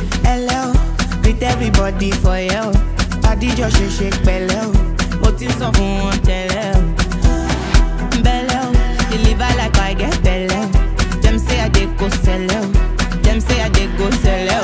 Hello, greet everybody for you. Adijọ́ ṣe ṣe pẹ̀lẹ́ o, mo ti sọ fún wọn tẹ́lẹ̀ o. Bẹ́lẹ̀ o, deliver like I get bẹ̀lẹ̀ o. Dem say I dey go sẹ̀lẹ̀ o, dem say I dey go sẹ̀lẹ̀ o.